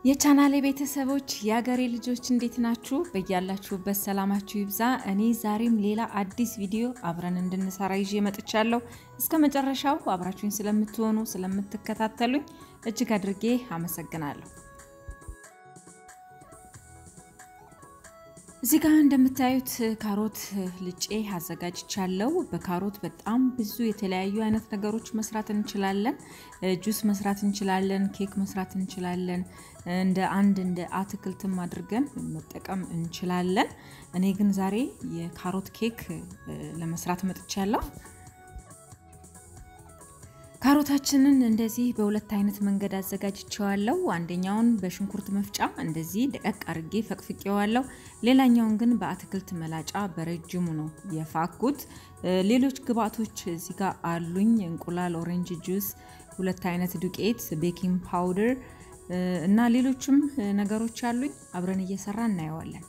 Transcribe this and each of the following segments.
የቻናሌ ቤተሰቦች የሀገሬ ልጆች እንዴት ናችሁ? በያላችሁበት ሰላማችሁ ይብዛ። እኔ ዛሬም ሌላ አዲስ ቪዲዮ አብረን እንድንሰራ ይዤ መጥቻለሁ። እስከ መጨረሻው አብራችሁኝ ስለምትሆኑ ስለምትከታተሉኝ እጅግ አድርጌ አመሰግናለሁ። እዚህ ጋር እንደምታዩት ካሮት ልጬ አዘጋጅቻለሁ። በካሮት በጣም ብዙ የተለያዩ አይነት ነገሮች መስራት እንችላለን። ጁስ መስራት እንችላለን፣ ኬክ መስራት እንችላለን። እንደ አንድ እንደ አትክልትም አድርገን መጠቀም እንችላለን። እኔ ግን ዛሬ የካሮት ኬክ ለመስራት መጥቻለሁ። ካሮታችንን እንደዚህ በሁለት አይነት መንገድ አዘጋጅቸዋለሁ። አንደኛውን በሽንኩርት መፍጫ እንደዚህ ደቀቅ አርጌ ፈቅፍቄዋለሁ። ሌላኛውን ግን በአትክልት መላጫ በረጅሙ ነው የፋኩት። ሌሎች ግብአቶች እዚህ ጋር አሉኝ። እንቁላል፣ ኦሬንጅ ጁስ፣ ሁለት አይነት ዱቄት፣ ቤኪንግ ፓውደር እና ሌሎችም ነገሮች አሉኝ። አብረን እየሰራ እናየዋለን።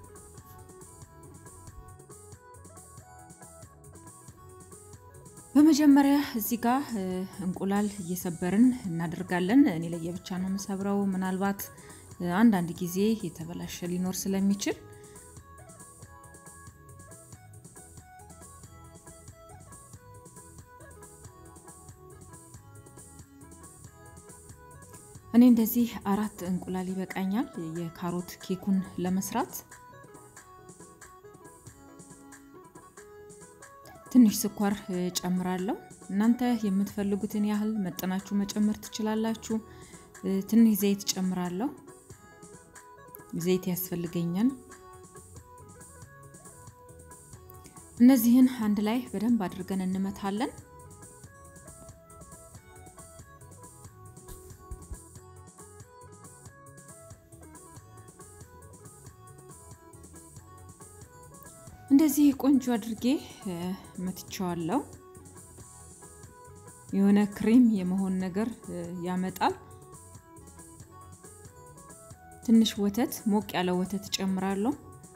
በመጀመሪያ እዚህ ጋር እንቁላል እየሰበርን እናደርጋለን። እኔ ለየብቻ ነው የምሰብረው። ምናልባት አንዳንድ ጊዜ የተበላሸ ሊኖር ስለሚችል እኔ እንደዚህ አራት እንቁላል ይበቃኛል የካሮት ኬኩን ለመስራት። ትንሽ ስኳር ጨምራለሁ። እናንተ የምትፈልጉትን ያህል መጠናችሁ መጨመር ትችላላችሁ። ትንሽ ዘይት ጨምራለሁ። ዘይት ያስፈልገኛል። እነዚህን አንድ ላይ በደንብ አድርገን እንመታለን። እንደዚህ ቆንጆ አድርጌ መትቸዋለሁ። የሆነ ክሬም የመሆን ነገር ያመጣል። ትንሽ ወተት፣ ሞቅ ያለ ወተት ጨምራለሁ።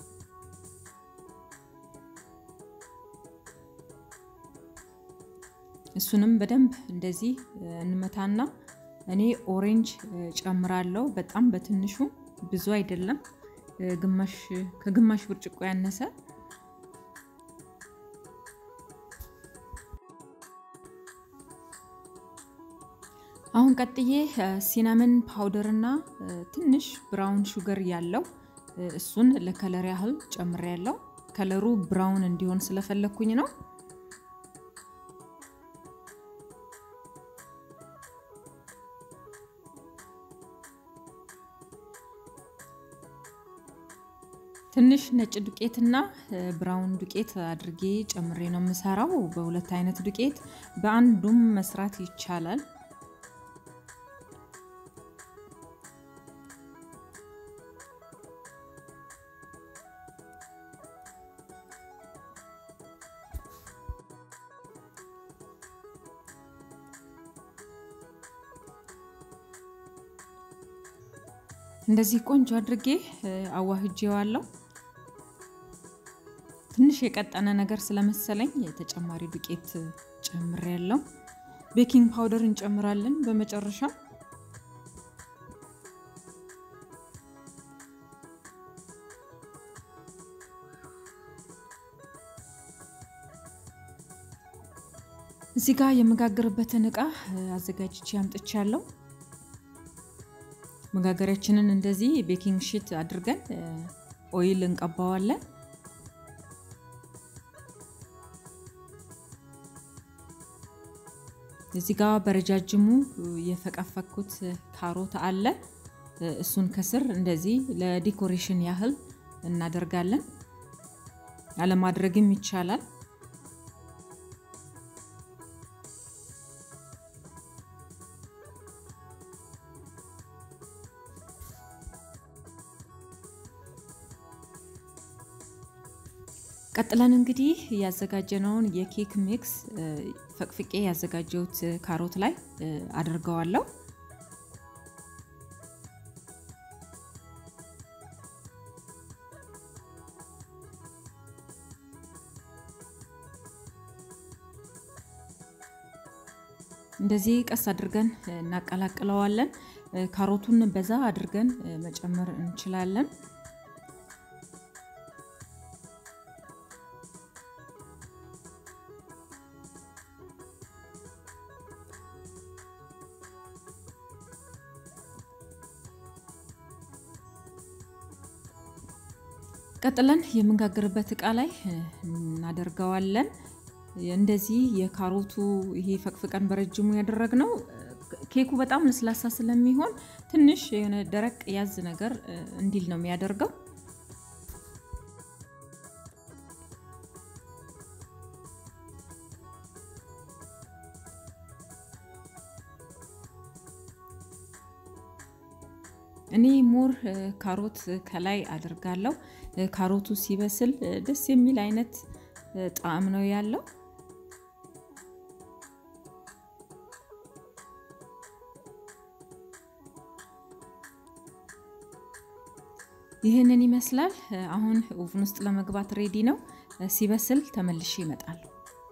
እሱንም በደንብ እንደዚህ እንመታና እኔ ኦሬንጅ ጨምራለሁ። በጣም በትንሹ ብዙ አይደለም፣ ግማሽ ከግማሽ ብርጭቆ ያነሰ አሁን ቀጥዬ ሲናመን ፓውደር እና ትንሽ ብራውን ሹገር ያለው እሱን ለከለር ያህል ጨምሬ ያለው ከለሩ ብራውን እንዲሆን ስለፈለግኩኝ ነው። ትንሽ ነጭ ዱቄትና ብራውን ዱቄት አድርጌ ጨምሬ ነው የምሰራው። በሁለት አይነት ዱቄት በአንዱም መስራት ይቻላል። እንደዚህ ቆንጆ አድርጌ አዋህጄዋለሁ። ትንሽ የቀጠነ ነገር ስለመሰለኝ ተጨማሪ ዱቄት ጨምሬያለሁ። ቤኪንግ ፓውደር እንጨምራለን በመጨረሻ። እዚህ ጋር የመጋገርበትን እቃ አዘጋጅቼ አምጥቻለሁ። መጋገሪያችንን እንደዚህ ቤኪንግ ሺት አድርገን ኦይል እንቀባዋለን። እዚህ ጋር በረጃጅሙ የፈቀፈኩት ካሮት አለ። እሱን ከስር እንደዚህ ለዲኮሬሽን ያህል እናደርጋለን። አለማድረግም ይቻላል። ቀጥለን እንግዲህ ያዘጋጀነውን የኬክ ሚክስ ፈቅፍቄ ያዘጋጀሁት ካሮት ላይ አድርገዋለሁ። እንደዚህ ቀስ አድርገን እናቀላቅለዋለን። ካሮቱን በዛ አድርገን መጨመር እንችላለን። ቀጥለን የምንጋግርበት እቃ ላይ እናደርገዋለን። እንደዚህ የካሮቱ ይሄ ፈቅፍቀን በረጅሙ ያደረግነው ኬኩ በጣም ለስላሳ ስለሚሆን ትንሽ የሆነ ደረቅ ያዝ ነገር እንዲል ነው የሚያደርገው። እኔ ሞር ካሮት ከላይ አድርጋለሁ። ካሮቱ ሲበስል ደስ የሚል አይነት ጣዕም ነው ያለው። ይህንን ይመስላል። አሁን ኦቭን ውስጥ ለመግባት ሬዲ ነው። ሲበስል ተመልሼ ይመጣሉ።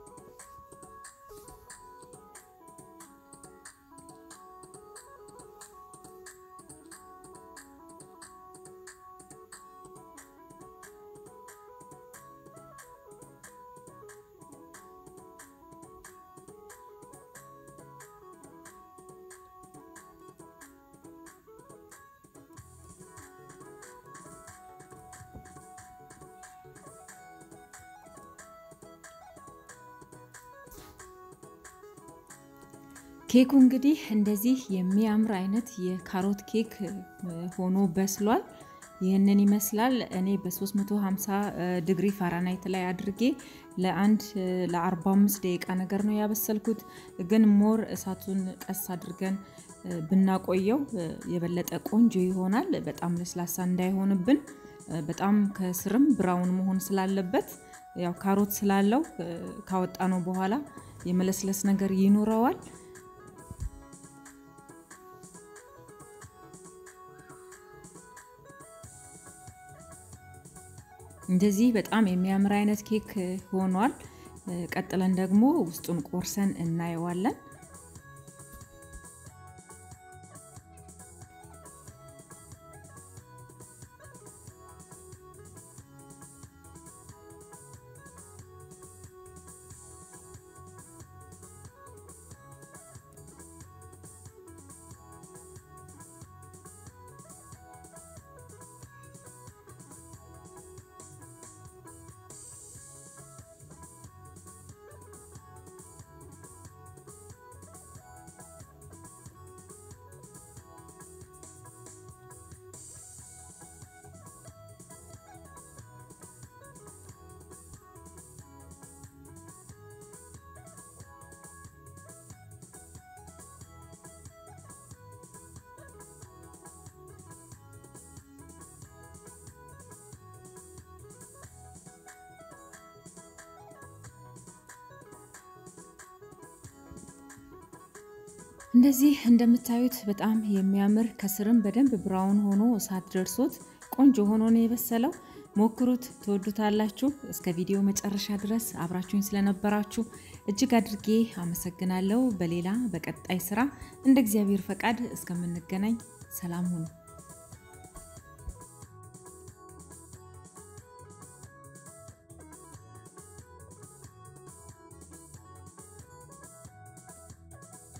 ኬኩ እንግዲህ እንደዚህ የሚያምር አይነት የካሮት ኬክ ሆኖ በስሏል። ይህንን ይመስላል። እኔ በ350 ዲግሪ ፋራናይት ላይ አድርጌ ለአንድ ለ45 ደቂቃ ነገር ነው ያበሰልኩት። ግን ሞር እሳቱን ቀስ አድርገን ብናቆየው የበለጠ ቆንጆ ይሆናል። በጣም ለስላሳ እንዳይሆንብን በጣም ከስርም ብራውን መሆን ስላለበት ያው ካሮት ስላለው ካወጣ ነው በኋላ የመለስለስ ነገር ይኖረዋል። እንደዚህ በጣም የሚያምር አይነት ኬክ ሆኗል። ቀጥለን ደግሞ ውስጡን ቆርሰን እናየዋለን። እንደዚህ እንደምታዩት በጣም የሚያምር ከስርም በደንብ ብራውን ሆኖ እሳት ደርሶት ቆንጆ ሆኖ ነው የበሰለው። ሞክሩት፣ ትወዱታላችሁ። እስከ ቪዲዮ መጨረሻ ድረስ አብራችሁኝ ስለነበራችሁ እጅግ አድርጌ አመሰግናለሁ። በሌላ በቀጣይ ስራ እንደ እግዚአብሔር ፈቃድ እስከምንገናኝ ሰላም ሁኑ።